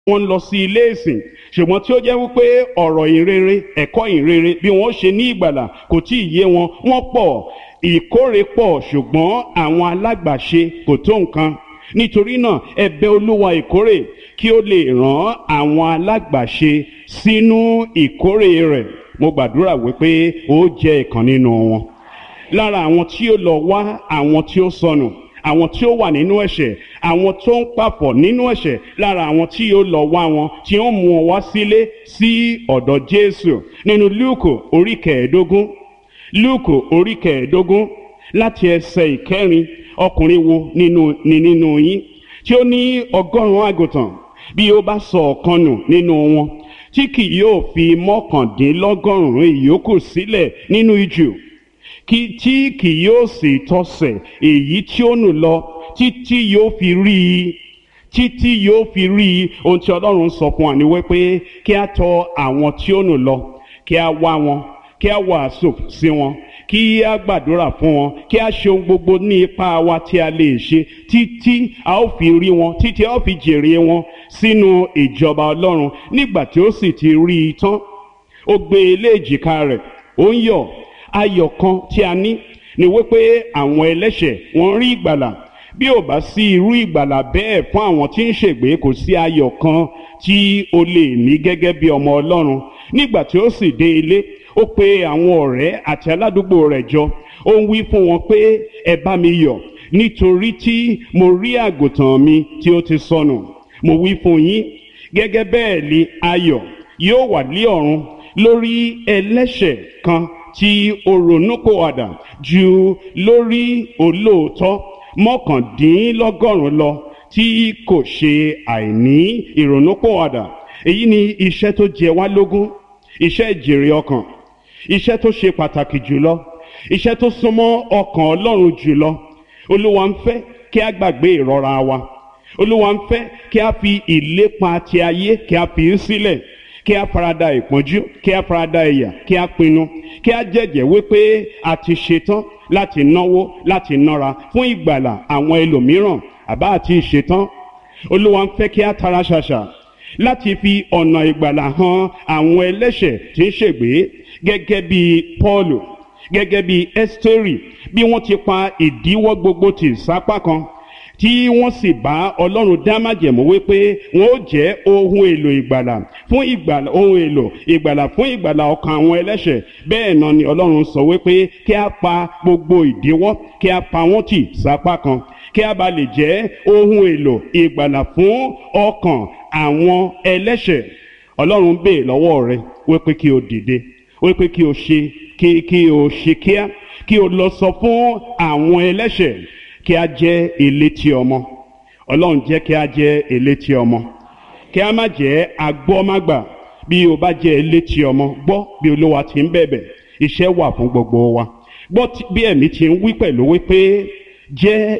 wọ́n ń lọ sí ilé ìsìn ṣùgbọ́n tí ó jẹ́ wípé ọ̀rọ̀ ìrere ẹ̀kọ́ ìrere bí wọ́n ṣe ní ìgbàlà kò tí ì yé wọn wọ́n pọ̀ ìkórè pọ̀ ṣùgbọ́n àwọn alágbàṣe kò tó nǹkan nítorí náà ẹ bẹ̀ olúwa ìkórè kí ó lè rán àwọn alágbàṣe sínú ìkórè rẹ̀ mo gbàdúrà wípé ó jẹ́ ìkan nínú wọn lára àwọn tí ó lọ wá àwọn tí ó sọnù àwọn tí ó wà nínú ẹ̀ṣẹ̀ àwọn tó ń papọ̀ nínú ẹ̀ṣẹ̀ lára àwọn tí yóò lọ wá wọn tí ó mú wọn wá sílé sí ọ̀dọ̀ Jésù nínú Lúùkù orí kẹẹ̀ẹ́dógún Lúùkù orí kẹẹ̀ẹ́dógún láti ẹsẹ̀ ìkẹrin ọkùnrin wo nínú ni nínú yín tí ó ní ọgọ́rùn-ún àgùntàn bí ó bá sọ ọ̀kan nù nínú wọn tí kì yóò fi mọ́kàndínlọ́gọ́rùn-ún ìyókù sílẹ̀ nínú ijù kí tí kì yóò sì tọsẹ̀ èyí tí ó nù lọ títí yóò fi rí i títí yóò fi rí i ohun tí ọlọ́run sọ fún wa ni wípé kí a tọ̀ àwọn tí ó nù lọ kí a wá wọn kí a wàásù sí wọn kí a gbàdúrà fún wọn kí a ṣe ohun gbogbo ní ipá wa tí a lè ṣe títí a ó fi rí wọn títí a ó fi jèrè wọn sínú ìjọba ọlọ́run nígbà tí ó sì ti rí i tán ó gbé e lé èjìká rẹ̀ ó ń yọ̀ ayọ̀ kan tí a ní ni wípé àwọn ẹlẹ́ṣẹ̀ wọ́n rí ìgbàlà bí ò bá sí irú ìgbàlà bẹ́ẹ̀ fún àwọn tí ń ṣègbé kò sí ayọ̀ kan tí o lè ní gẹ́gẹ́ bí ọmọ ọlọ́run nígbà tí ó sì dé ilé ó pe àwọn ọ̀rẹ́ àti aládùúgbò rẹ̀ jọ ó ń wí fún wọn pé ẹ bá mi yọ̀ nítorí tí mo rí àgùntàn mi tí ó ti sọnù mo wí fún yín gẹ́gẹ́ bẹ́ẹ̀ ni ayọ̀ yóò wà ní ọ̀run lórí ẹlẹ́ṣẹ̀ kan tí ó ronúpìwàdà ju lórí olóòótọ́ mọ́kàndínlọ́gọ́rùn-ún lọ tí kò ṣe àìní ìrònúpìwàdà èyí ni iṣẹ́ tó jẹ wá lógún iṣẹ́ ìjèrè ọkàn iṣẹ́ tó ṣe pàtàkì jùlọ iṣẹ́ tó súnmọ́ ọkàn Ọlọ́run jùlọ Olúwa ń fẹ́ kí a gbàgbé ìrora wa Olúwa ń fẹ́ kí a fi ìlépa ti ayé kí a fi í sílẹ̀ kí a farada ìpọ́njú kí a farada ìyà kí a pinnu kí a jẹ́jẹ́ wípé a ti ṣetán láti náwó láti nára fún ìgbàlà àwọn ẹlòmíràn àbá àti ìṣetán olúwa ń fẹ́ kí a tara ṣàṣà láti fi ọ̀nà ìgbàlà hàn àwọn ẹlẹ́ṣẹ̀ tí ń ṣègbé gẹ́gẹ́ bí Pọ́ọ̀lù gẹ́gẹ́ bí Ẹ́sítérì bí wọ́n ti pa ìdíwọ́ gbogbo tì sápá kan tí wọ́n sì bá ọlọ́run dá májẹ̀mú wípé wọ́n ó jẹ́ ohun èlò ìgbàlà fún ìgbàlà ohun èlò ìgbàlà fún ìgbàlà ọkàn àwọn ẹlẹ́ṣẹ̀ bẹ́ẹ̀ náà ni ọlọ́run sọ wípé kí a pa gbogbo ìdíwọ́ kí a pa wọ́n tì sápá kan kí a bá lè jẹ́ ohun èlò ìgbàlà fún ọkàn àwọn ẹlẹ́ṣẹ̀ ọlọ́run bèè lọ́wọ́ rẹ wípé kí o dìde wípé kí o ṣe kí kí o ṣe kíá kí o lọ sọ fún àwọn ẹlẹ́ṣẹ̀ kí a jẹ́ elétí ọmọ ọlọ́run jẹ́ kí a jẹ́ elétí ọmọ kí a má jẹ́ agbọ́mágbà bí o bá jẹ́ elétí ọmọ gbọ́ bí olúwa ti ń bẹ̀bẹ̀ iṣẹ́ wà fún gbogbo wa gbọ́ bí ẹ̀mí ti ń wí pẹ̀lú wípé jẹ́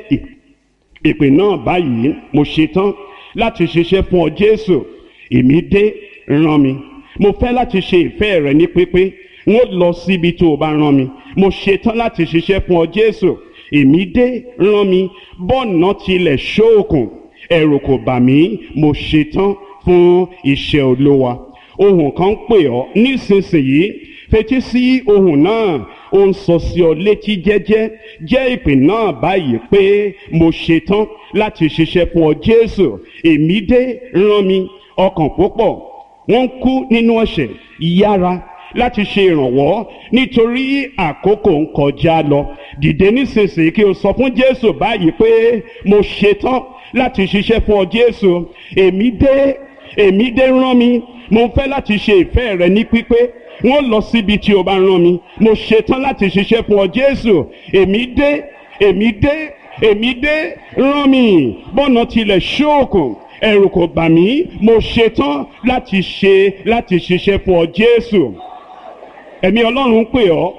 ìpè náà báyìí mo ṣetán láti ṣiṣẹ́ fún ọ Jésù èmi dé rán mi mo fẹ́ láti ṣe ìfẹ́ rẹ ní pípé n ó lọ síbi tó o bá rán mi mo ṣetán láti ṣiṣẹ́ fún ọ Jésù èmi dé rán mi bọ́ọ̀nà tilẹ̀ ṣóòkùn ẹ̀rù kò bà mí mo ṣetán fún iṣẹ́ olówa ohùn kan ń pè ọ́ nísinsìnyí fetí sí ohùn náà ó ń sọ sí ọ létí jẹ́jẹ́ jẹ́ ìpè náà báyìí pé mo ṣetán láti ṣiṣẹ́ fún ọ Jésù èmi dé rán mi ọkàn púpọ̀ wọ́n ń kú nínú ẹ̀ṣẹ̀ yára láti ṣe ìrànwọ́ nítorí àkókò ń kọjá lọ dìde nísinsìnyí kí o sọ fún Jésù báyìí pé mo ṣetán láti ṣiṣẹ́ fún ọ Jésù èmi dé èmi dé rán mi mo fẹ́ láti ṣe ìfẹ́ rẹ ní pípé wọ́n lọ síbi tí o bá rán mi mo ṣetán láti ṣiṣẹ́ fún ọ Jésù èmi dé èmi dé èmi dé rán mi bọ́nà tilẹ̀ ṣóòkùn ẹ̀rù kò bà mí mo ṣetán láti ṣe láti ṣiṣẹ́ fún ọ Jésù ẹ̀mí ọlọ́run ń pè ọ́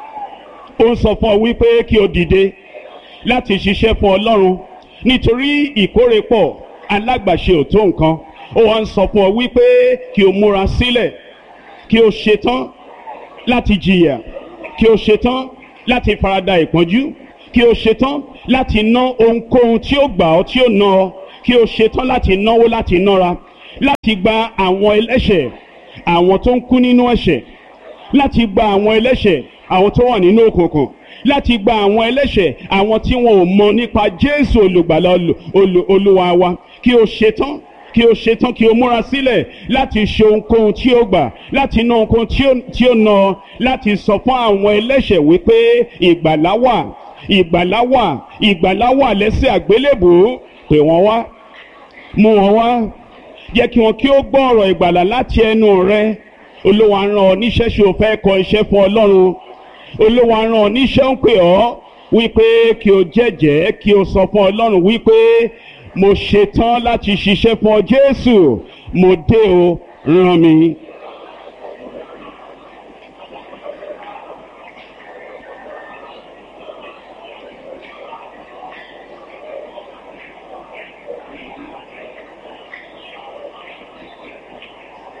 ó ń sọ fún ọ wípé kí o dìde láti ṣiṣẹ́ fún ọlọ́run nítorí ìkórè pọ̀ alágbàṣe ò tó nǹkan ó wá ń sọ fún ọ wípé kí o múra sílẹ̀ kí o ṣetán láti jìyà kí o ṣetán láti farada ìpọ́njú kí o ṣetán láti ná ohunkóhun tí ó gbà ọ́ tí ó ná ọ kí o ṣetán láti náwó láti nára láti gba àwọn ẹlẹ́ṣẹ̀ àwọn tó ń kú nínú ẹ̀ṣẹ̀ láti gba àwọn ẹlẹ́ṣẹ̀ àwọn tó wà nínú òkùnkùn láti gba àwọn ẹlẹ́ṣẹ̀ àwọn tí wọn ò mọ nípa Jésù olùgbàlà olúwa wa kí o ṣetán kí o ṣetán kí o múra sílẹ̀ láti ṣe ohunkóhun tí o gbà láti ná ohunkóhun tí o ná láti sọ fún àwọn ẹlẹ́ṣẹ̀ wípé ìgbàlá wà ìgbàlá wà ìgbàlá wà lẹ́sẹ̀ àgbélébùú pè wọ́n wá mú wọn wá jẹ́ kí wọn kí ó gbọ́ ọ̀rọ̀ ìgbàlà láti ẹnu rẹ olúwa rán ọ níṣẹ́ ṣe o fẹ́ kọ iṣẹ́ fún ọlọ́run olúwa rán ọ níṣẹ́ ń pè ọ́ wípé kí o jẹ́jẹ́ kí o sọ fún ọlọ́run wípé mo ṣetán láti ṣiṣẹ́ fún ọ jésù mo dé o rán mi